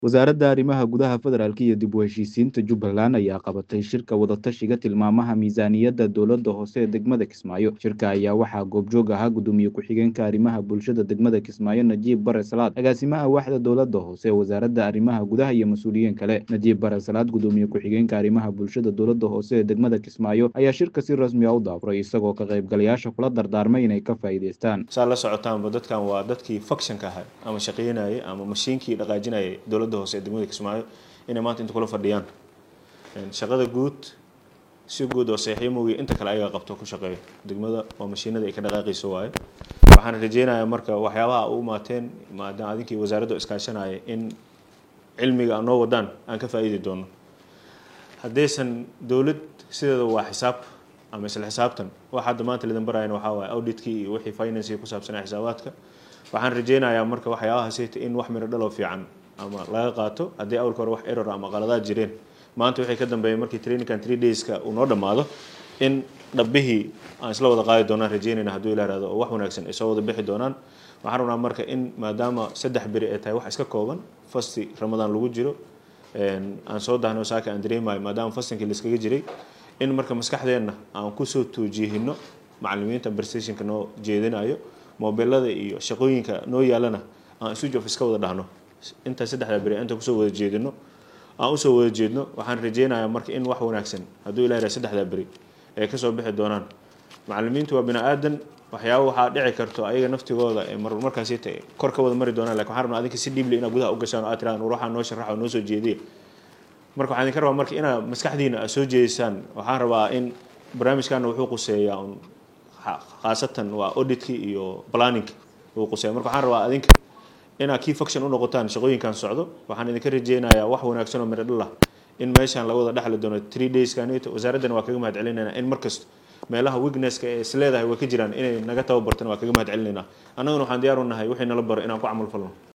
Wasaaradda Arrimaha Gudaha Federaalka iyo dib u heshiisiinta Jubbaland ayaa qabatay shirka wadatashiga tilmaamaha miisaaniyadda dowladda hoose ee degmada Kismaayo. Shirka ayaa waxaa goobjoog ahaa gudoomiye ku-xigeenka arrimaha bulshada degmada Kismaayo Najiib Bare Salaad, agaasimaha waaxda dowladda hoose ee wasaaradda arrimaha gudaha iyo mas'uuliyiin kale. Najiib Bare Salaad, gudoomiye ku-xigeenka arrimaha bulshada dowladda hoose ee degmada Kismaayo, ayaa shirka si rasmi ah u daafuray isagoo ka qaybgalayaasha kula dardaarmay inay ka faa'iidaystaan. saa la socotaanba dadkan waa dadkii functionka ahaa ama shaqaynayay ama mashiinkii dhaqaajinayay dowladda hoose ee degmada Kismaayo inay maanta inta kula fadhiyaan shaqada guud si guud oo saxiix moogiyo inta kale ayaga qabto ku shaqeeyo degmada waa mashiinada ay ka dhaqaaqayso waaye waxaan rajeynayaa marka waxyaabaha u imaateen maadaama adinkii wasaaradda iskaashanaya in cilmiga aan noo wadaan aan ka faa'iidi doono haddaysan dowlad sideeda waa xisaab ama isla xisaabtan waxa hadda maanta lidin barayana waxaa waaye auditkii iyo wixii financing ku saabsanaa xisaabaadka waxaan rajeynayaa marka waxyaabahaasayta in wax miro dhalo fiican ama laga qaato haddii awalka hore wax error ama qaladaad jireen maanta waxay ka dambeeyeen markii trainingkan three dayska uu noo dhammaado in dhabbihii aan isla wada qaadi doonaan rajeynayna hadduu ilaa ihahdo oo wax wanaagsan ay soo wada bixi doonaan waxaan rabnaa marka in maadaama saddex beri ay tahay wax iska kooban fasti ramadaan lagu jiro aan soo dahno saaka aan dareemayo maadaama fastinkii laiskaga jiray in marka maskaxdeenna aan kusoo tuujihino macalimiinta prestationka noo jeedinayo mobilada iyo shaqooyinka noo yaalana aan switch off iska wada dhahno intaa saddexda beri inta kusoo wada jeedino aan usoo wada jeedno waxaan rajeynayaa marka in wax wanaagsan hadduu ilaa yidhaha saddexda beri ay kasoo bixi doonaan macalimiintu waa bini aadan waxyaaba waxaa dhici karto ayaga naftigooda ee mar markaasi kor ka wada mari doonaan lakin waxaan rabnaa adinka si dhiibli inaad gudaha u gashaan oo aad tiraan war waxaa noo sharaxa oo noo soo jeediya marka waxaan idinka rabaa marka inaad maskaxdiina aad soo jeedisaan waxaan rabaa in barnaamijkana wuxuu quseeyaa un khaasatan waa auditkii iyo planningka uu quseeya marka waxaan rabaa adinka inaad key function u noqotaan shaqooyinkan socdo waxaan idinka rajeynayaa wax wanaagsan oo midho dhal ah in meeshaan laga wada dhexli doono three days kanito wasaaraddana waa kaga mahad celinaynaa in markasta meelaha weaknesska ee is leedahay way ka jiraan inay naga tababartana waa kaga mahad celinaynaa annaguna waxaan diyaar u nahay wixii nala baro inaan ku camal falno